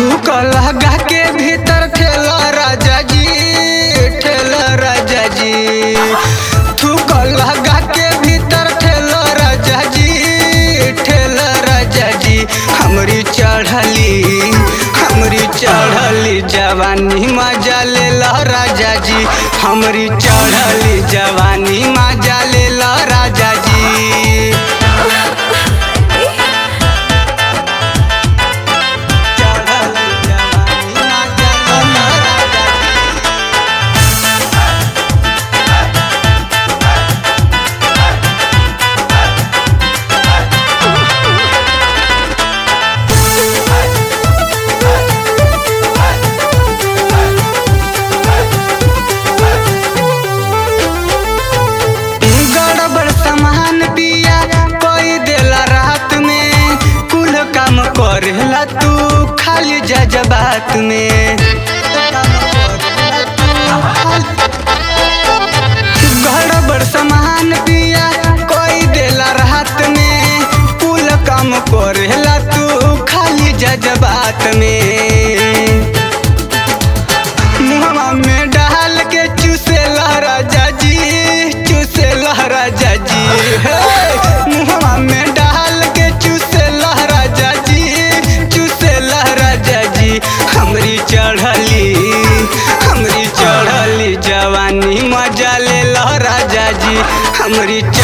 थूक लगा के भीतर ठेला राजा जी ठेला राजा जी थूक लगा के भीतर ठेला राजा जी ठेला राजा जी हमरी चढ़ली हमरी चढ़ली जवानी मजा ले राजा जी हमरी चढ़ली जवानी मजा ले राजा जी चढ़ली जवानी मजा ले राजा जी गड़बड़ सामान पिया कोई देला रात में कुल काम करेला तू खाली जजबात में गड़बड़ सामान पिया कोई देला रात में कुल काम करेला तू खाली जजबात में मुहवा में डाल के चूसे राजा जी चूसे राजा जी हे मुहवा में डाल के चूसे राजा जी चूसे राजा जी हमरी चढ़ली हमरी चढ़ली जवानी मजा ले राजा जी हमरी